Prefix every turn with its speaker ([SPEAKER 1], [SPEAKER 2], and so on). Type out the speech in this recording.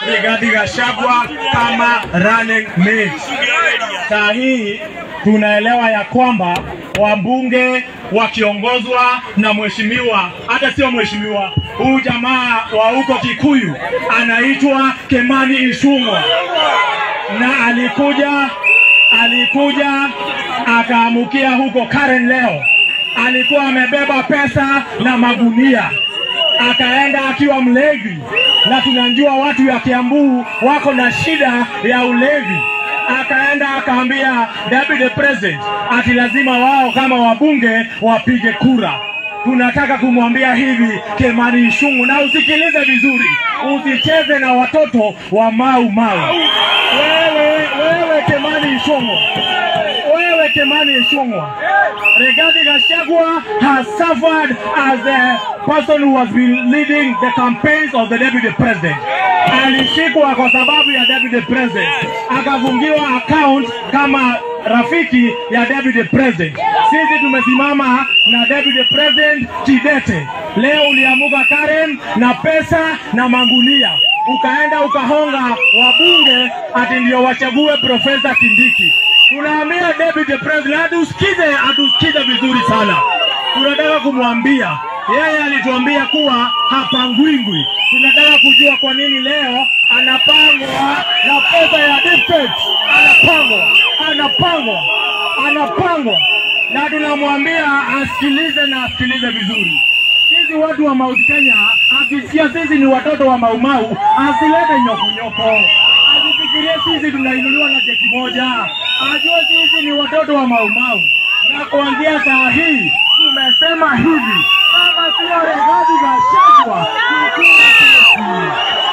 [SPEAKER 1] Rigathi Gachagua kama running mate. Saa hii tunaelewa ya kwamba wabunge wakiongozwa na mheshimiwa, hata sio mheshimiwa, huyu jamaa wa huko Kikuyu anaitwa Kimani Ichung'wa, na alikuja alikuja akaamukia huko Karen leo, alikuwa amebeba pesa na magunia akaenda akiwa mlevi, na tunajua watu ya Kiambu wako na shida ya ulevi. Akaenda akaambia deputy president ati lazima wao kama wabunge wapige kura. Tunataka kumwambia hivi Kimani Ichung'wa, na usikilize vizuri, usicheze na watoto wa Mau Mau. Wewe wewe Kimani Ichung'wa, wewe Kimani Ichung'wa, Rigathi Gachagua has suffered as the person who has been leading the campaigns of the deputy president. Alishikwa kwa sababu ya deputy president, akafungiwa account kama rafiki ya deputy president. Sisi tumesimama na deputy president kidete. Leo uliamuka Karen na pesa na mangunia, ukaenda ukahonga wabunge ati ndio wachague Profesa Kindiki. Tunaambia deputy president atusikize, atusikize vizuri sana. Tunataka kumwambia yeye alituambia kuwa hapangwingwi. Tunataka kujua kwa nini leo anapangwa na pesa ya district, anapangwa, anapangwa, anapangwa, na tunamwambia asikilize na asikilize vizuri. Sisi watu wa Mount Kenya, akisikia sisi ni watoto wa Maumau, asilete nyokonyoko, asifikirie sisi tunainuliwa na jeki moja, ajue sisi ni watoto wa Maumau, na kuanzia saa hii tumesema hivi, kama sio Rigathi Gachagua, hakuna kesi.